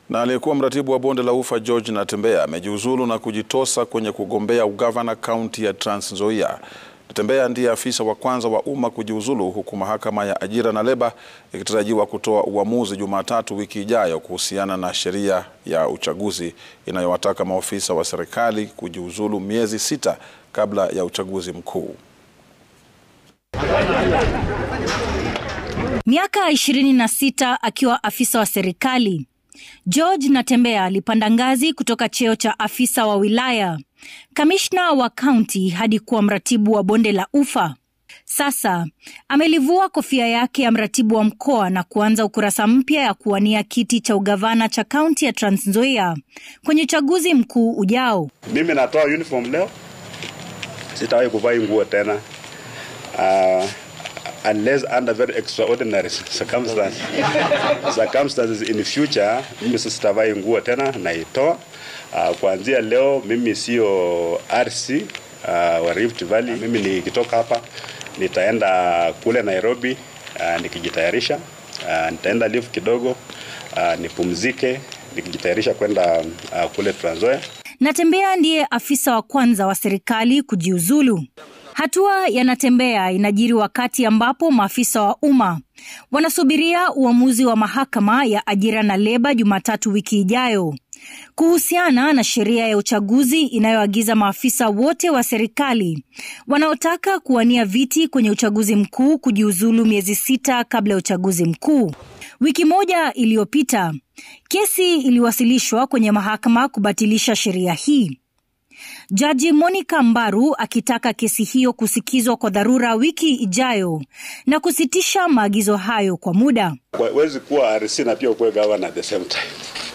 Na aliyekuwa mratibu wa bonde la ufa George Natembeya amejiuzulu na kujitosa kwenye kugombea ugavana kaunti ya Trans Nzoia. Natembeya ndiye afisa wa kwanza wa umma kujiuzulu huku mahakama ya ajira na leba ikitarajiwa kutoa uamuzi Jumatatu wiki ijayo kuhusiana na sheria ya uchaguzi inayowataka maofisa wa serikali kujiuzulu miezi sita kabla ya uchaguzi mkuu. Miaka 26 akiwa afisa wa serikali, George Natembeya alipanda ngazi kutoka cheo cha afisa wa wilaya, kamishna wa kaunti hadi kuwa mratibu wa bonde la ufa. Sasa amelivua kofia yake ya mratibu wa mkoa na kuanza ukurasa mpya ya kuwania kiti cha ugavana cha kaunti ya Trans Nzoia kwenye uchaguzi mkuu ujao. Mimi natoa uniform leo, sitawahi kuvaa nguo tena uh, unless under very extraordinary circumstances, circumstances in future, mimi sitavaa nguo tena, naitoa uh, kuanzia leo. Mimi sio RC uh, wa Rift Valley. Mimi nikitoka hapa nitaenda kule Nairobi uh, nikijitayarisha uh, nitaenda live kidogo uh, nipumzike nikijitayarisha kwenda uh, kule Trans Nzoia. Natembeya ndiye afisa wa kwanza wa serikali kujiuzulu. Hatua ya Natembeya inajiri wakati ambapo maafisa wa umma wanasubiria uamuzi wa mahakama ya ajira na leba Jumatatu wiki ijayo kuhusiana na sheria ya uchaguzi inayoagiza maafisa wote wa serikali wanaotaka kuwania viti kwenye uchaguzi mkuu kujiuzulu miezi sita kabla ya uchaguzi mkuu. Wiki moja iliyopita, kesi iliwasilishwa kwenye mahakama kubatilisha sheria hii. Jaji Monica Mbaru akitaka kesi hiyo kusikizwa kwa dharura wiki ijayo na kusitisha maagizo hayo kwa muda. Huwezi kuwa RC na pia ukuwe governor at the same time.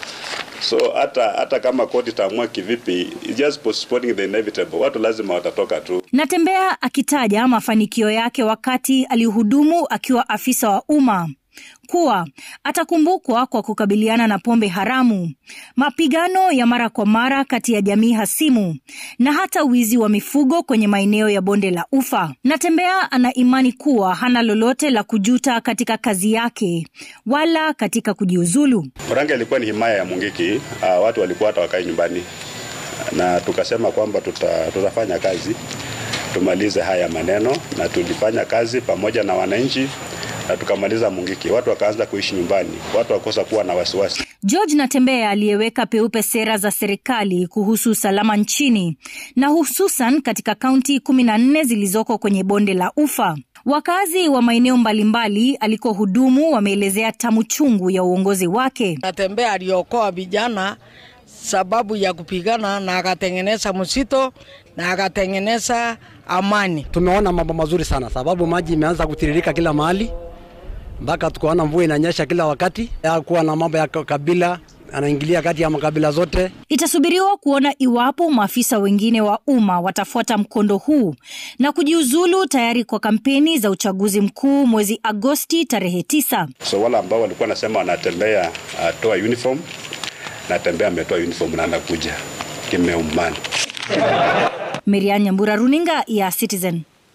So hata hata kama koti itaamua kivipi, it's just postponing the inevitable. Watu lazima watatoka tu. Natembeya akitaja mafanikio yake wakati alihudumu akiwa afisa wa umma kuwa atakumbukwa kwa kukabiliana na pombe haramu, mapigano ya mara kwa mara kati ya jamii hasimu na hata wizi wa mifugo kwenye maeneo ya bonde la ufa. Natembeya ana imani kuwa hana lolote la kujuta katika kazi yake wala katika kujiuzulu. Murang'a ilikuwa ni himaya ya Mungiki. Uh, watu walikuwa hata wakae nyumbani, na tukasema kwamba tuta, tutafanya kazi tumalize haya maneno, na tulifanya kazi pamoja na wananchi na tukamaliza Mungiki. Watu wakaanza kuishi nyumbani, watu wakosa kuwa na wasiwasi. George Natembeya aliyeweka peupe sera za serikali kuhusu usalama nchini na hususan katika kaunti kumi na nne zilizoko kwenye bonde la ufa. Wakazi wa maeneo mbalimbali alikohudumu wameelezea tamu chungu ya uongozi wake. Natembeya aliokoa vijana sababu ya kupigana na akatengeneza msito na akatengeneza amani. Tumeona mambo mazuri sana, sababu maji imeanza kutiririka kila mahali mpaka tukaona mvua inanyesha kila wakati. Kuwa na mambo ya kabila anaingilia kati ya makabila zote. Itasubiriwa kuona iwapo maafisa wengine wa umma watafuata mkondo huu na kujiuzulu tayari kwa kampeni za uchaguzi mkuu mwezi Agosti tarehe tisa. So wale ambao walikuwa nasema wanatembea atoa uh, uniform, Natembeya ametoa uniform na anakuja kimeumana. Merian Nyambura, runinga ya Citizen.